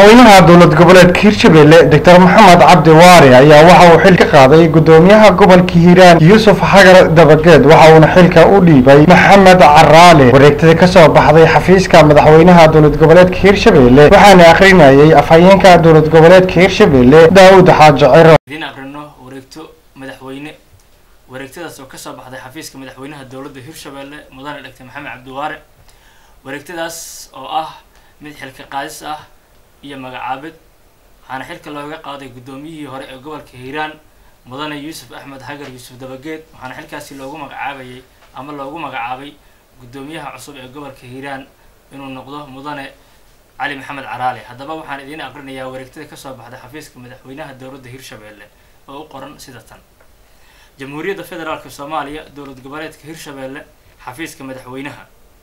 madaxweynaha dowlad goboleedka hirshabelle doctor maxamed cabdi waari ayaa waxa uu xil ka qaaday gudoomiyaha gobolka hiiraan yuusuf xagar dabageed waxa uuna xilka u dhiibay maxamed caraale wareegtada kasoo baxday xafiiska madaxweynaha dowlad goboleedka hirshabelle waxaana akhrinayay afhayeenka dowlad goboleedka hirshabelle daawud xaaji ciro idiin aqrino wareegto madaxweyne wareegtadaas oo kasoo baxday xafiiska madaxweynaha dowladda hirshabelle mudane dhegta maxamed cabdiwaare wareegtadaas oo ah mid xilka qaadis ah iyo magacaabid waxaana xilka looga qaaday guddoomiyihii hore ee gobolka hiiraan mudane yuusuf axmed hagar yuusuf dabageed waxaana xilkaasi loogu magacaabayay ama loogu magacaabay guddoomiyaha cusub ee gobolka hiiraan inuu noqdo mudane cali maxamed caraale haddaba waxaan idiin aqrinayaa wareegtada kasoo baxday xafiiska madaxweynaha dowladda hirshabelle oo u qoran sida tan jamhuuriyadda federaalka soomaaliya dowlad goboleedka hirshabelle xafiiska madaxweynaha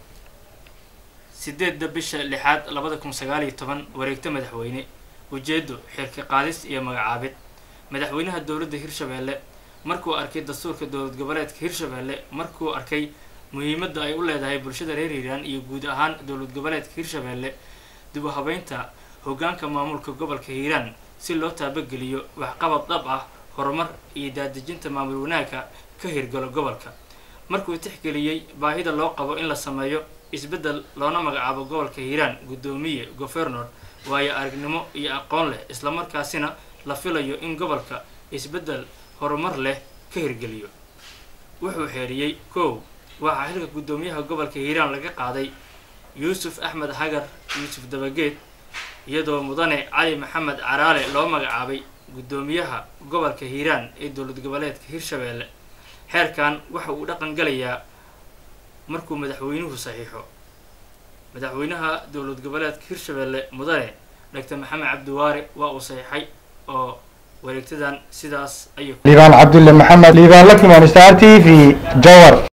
sideedda bisha lixaad labada kun sagaal iyo toban wareegto madaxweyne ujeedo xilka qaadis iyo magacaabid madaxweynaha dowladda hirshabelle markuu arkay dastuurka dowlad goboleedka hirshabelle markuu arkay muhiimadda ay u leedahay bulshada reer hiiraan iyo guud ahaan dowlad goboleedka hirshabelle dib u habeynta hoggaanka maamulka gobolka hiiraan si loo taabageliyo waxqabad dhab ah horumar iyo daadejinta maamul wanaagka ka hirgalo gobolka markuu tixgeliyey baahida loo qabo in la sameeyo isbeddel loona magacaabo gobolka hiiraan guddoomiye gofernor waayo aragnimo iyo aqoon leh islamarkaasina la filayo in gobolka isbeddel horumar leh ka hirgeliyo wuxuu xeeriyey kow waxaa xilka guddoomiyaha gobolka hiiraan laga qaaday yuusuf axmed hagar yuusuf dabageed iyadoo mudane cali maxamed caraale loo magacaabay guddoomiyaha gobolka hiiraan ee dowlad goboleedka hirshabelle xeerkan waxa uu dhaqan galayaa markuu madaxweynuhu saxiixo madaxweynaha dowlad goboleedka hirshabelle mudane dhagtar maxamed cabdiwaare waa uu saxiixay oo wareegtadan sidaas ayuu liibaan cabdulle maxamed liibaan lakimaan star t v jawar